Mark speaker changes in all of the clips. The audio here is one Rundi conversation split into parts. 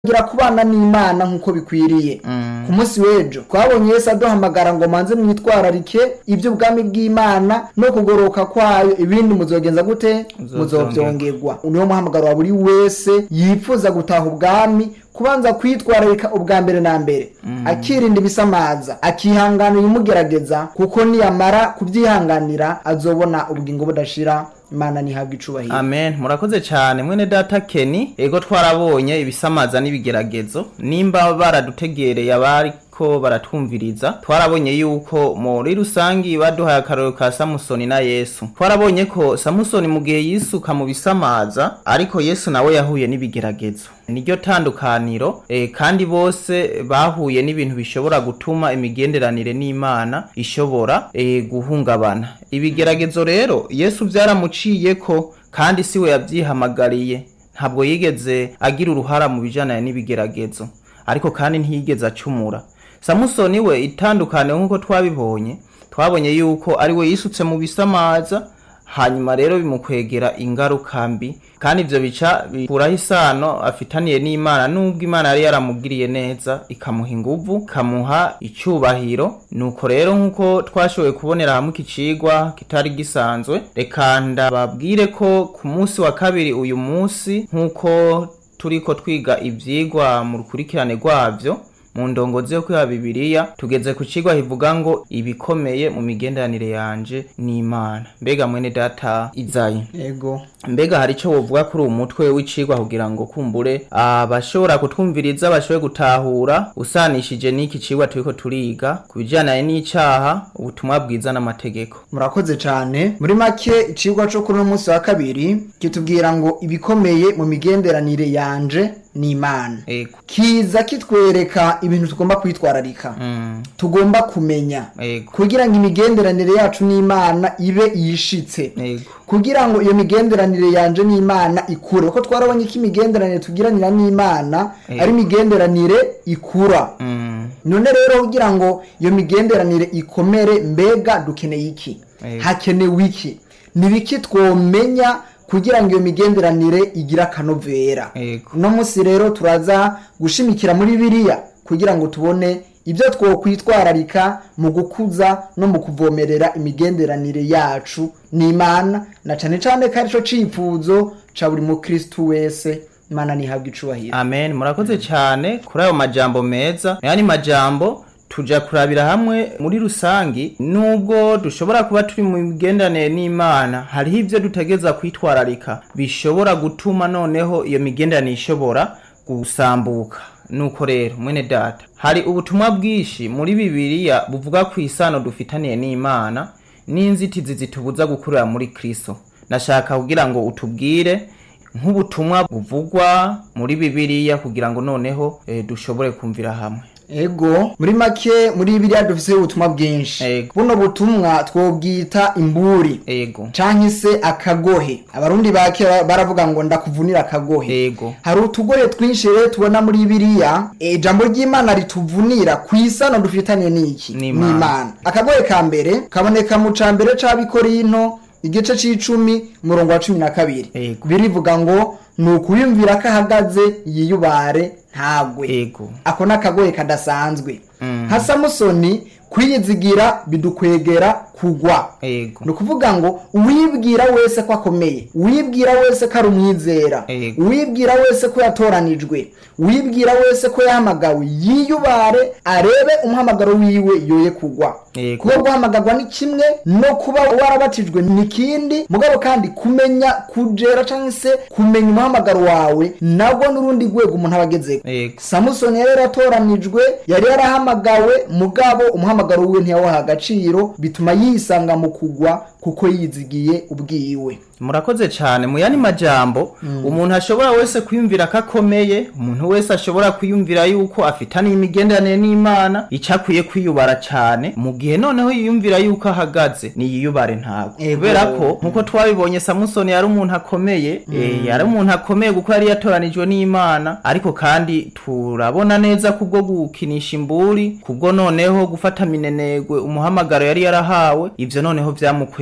Speaker 1: gira kubana n'imana nk'uko bikwiriye ku munsi w'ejo twabonye yesu aduhamagara ngo manze mwitwararike iby'ubwami bw'imana no kugoroka kwayo ibindi muzogenza gute muzovyongerwa niwo muhamagaro wa buri wese yifuza gutaha ubwami kubanza kwitwararika ubwa mbere na mbere akirinda ibisamaza akihanganira ibimugerageza kuko niyamara kubyihanganira azobona ubugingo budashira imana ntihabwe icubahiro
Speaker 2: amen murakoze cyane mwene data keni ego twarabonye ibisamaza n'ibigeragezo nimba baradutegereye abariko baratwumviriza twarabonye yuko muri rusangi baduhaye akarorero ka samusoni na yesu twarabonye ko samusoni mu gihe yisuka mu bisamaza ariko yesu nawe yahuye n'ibigeragezo niryo tandukaniro e, kandi bose bahuye n'ibintu bishobora gutuma imigenderanire n'imana ishobora e, guhungabana ibigeragezo rero yesu byaramuciyeko kandi siwe yabyihamagariye ntabwo yigeze agira uruhara mu bijyanye n'ibigeragezo ariko kandi ntiyigeze acumura samusoni we itandukane nk'uko twabibonye twabonye yuko ari we yisutse mu bisamaza hanyuma rero bimukwegera ingaruka mbi kandi ibyo bica bikuraho isano afitaniye n'imana nubwo imana yari yaramugiriye neza ikamuha inguvu ikamuha icyubahiro nuko rero nk'uko twashoboye kubonera hamwe iki cigwa kitari gisanzwe reka ndababwire ko ku munsi wa kabiri uyu munsi nk'uko turiko twiga ivyigwa mu rukurikirane rwavyo mu ndongozi yo kwiha bibiliya tugeze ku cigwa kivuga ngo ibikomeye mu migenderanire yanje n'imana mbega mwene data izayi
Speaker 1: yego
Speaker 2: mbega hari icyo wovuga kuri uwo mutwe w'icigwa kugira ngo kumbure abashobora kutwumviriza bashobore gutahura usanishije n'iki cigwa turiko turiga ku bijyanye n'icaha ubutumwa bwiza n'amategeko
Speaker 1: murakoze cyane muri make icigwa cyo kuri uno munsi wa kabiri kitubwira ngo ibikomeye mu migenderanire yanje n'imana
Speaker 2: ego
Speaker 1: kiza kitwereka ibintu tugomba kwitwararika
Speaker 2: mm.
Speaker 1: tugomba kumenya
Speaker 2: ego
Speaker 1: kugira ngo imigenderanire yacu n'imana ibe yishitse
Speaker 2: ego
Speaker 1: kugira ngo iyo migenderanire yanje n'imana ikure kuko twarabonye ko imigenderanire tugiranira n'imana
Speaker 2: Eh.
Speaker 1: ari imigenderanire ikura
Speaker 2: mm.
Speaker 1: none rero kugira ngo iyo migenderanire ikomere mbega dukeneye iki
Speaker 2: Eh.
Speaker 1: hakenewe iki ni biki twomenya kugira ngo iyo migenderanire igire akanovera
Speaker 2: ego
Speaker 1: uno munsi rero turaza gushimikira muri biriya kugira ngo tubone ibyo twokwitwararika mu gukuza no mu kuvomerera imigenderanire yacu n'imana na cane cane ko arico cifuzo ca buri mukristu wese imana ntihabwa icubahiro
Speaker 2: amen murakoze cyane kuri ayo majambo meza yani majambo tuja kurabira hamwe muri rusangi nubwo dushobora kuba turi mu migenderanire n'imana hariho ibyo dutegeza kwitwararika bishobora gutuma noneho iyo migenderanire ishobora gusambuka nuko rero mwene data hari ubutumwa bwinshi muri bibiliya buvuga ku isano dufitaniye n'imana n'inzitizi zitubuza gukurira muri kristo nashaka kugira ngo utubwire nk'ubutumwa buvugwa muri bibiliya kugira ngo noneho eh, dushobore kumvira hamwe
Speaker 1: ego muri make muri biriya dufise ubutumwa bwinshi
Speaker 2: Ego.
Speaker 1: buno butumwa twobwita imburi
Speaker 2: ego
Speaker 1: canke se akagohe abarundi ba kera baravuga ngo ndakuvunira akagohe
Speaker 2: ego
Speaker 1: hari utugohe twinshi rero tubona muri biriya eh, ijambo ry'imana rituvunira ku isano dufitaniye n'iki
Speaker 2: N'Imana.
Speaker 1: akagohe ka mbere kaboneka mu ca mbere c'abikorinto igice c'icumi umurongo wa cumi na kabiri
Speaker 2: Ego.
Speaker 1: birivuga ngo ni ukuyumvira ko ahagaze yiyubare ntagwe
Speaker 2: ego
Speaker 1: ako ni akagoye kadasanzwe
Speaker 2: Mm.
Speaker 1: nka samusoni kwiyizigira bidukwegera kugwa
Speaker 2: ego
Speaker 1: ni ukuvuga ngo uwibwira wese ko akomeye uwibwira wese ko ari umwizera
Speaker 2: Ego.
Speaker 1: uwibwira wese ko yatoranijwe uwibwira wese ko yahamagawe yiyubare arebe umuhamagaro wiwe yoye kugwa
Speaker 2: Ego.
Speaker 1: kuba guhamagarwa ni kimwe no kuba warabatijwe ni kindi mugabo kandi kumenya kujera cyangwa se kumenya umuhamagaro wawe nabwo n'urundi rwego umuntu aba agezeko
Speaker 2: ego
Speaker 1: samusoni yari yaratoranijwe yari yarahamagawe mugabo umuhamagaro wiwe ntiyawaha agaciro bituma yisanga mu kugwa kuko yizigiye ubwiwe
Speaker 2: murakoze cyane mu yandi majambo umuntu ashobora wese kwiyumvira ko akomeye umuntu wese ashobora kwiyumvira yuko afitaniye imigenderanire n'imana icyo akwiye kwiyubara cyane mu gihe noneho yiyumvira yuko ahagaze niyiyubare ntabwo
Speaker 1: Ego.
Speaker 2: kubera ko nkuko twabibonye samusoni yari umuntu akomeye eh, yari umuntu akomeye kuko yari yatoranijwe n'imana ariko kandi turabona neza kubwo gukinisha imburi kubwo noneho gufata minenegwe umuhamagaro yari yarahawe ivyo noneho vyamukweye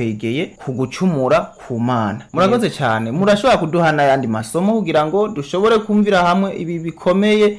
Speaker 2: twakwegeye ku gucumura ku mana murakoze cyane murashobora kuduha n'ayandi masomo kugira ngo dushobore kumvira hamwe ibi bikomeye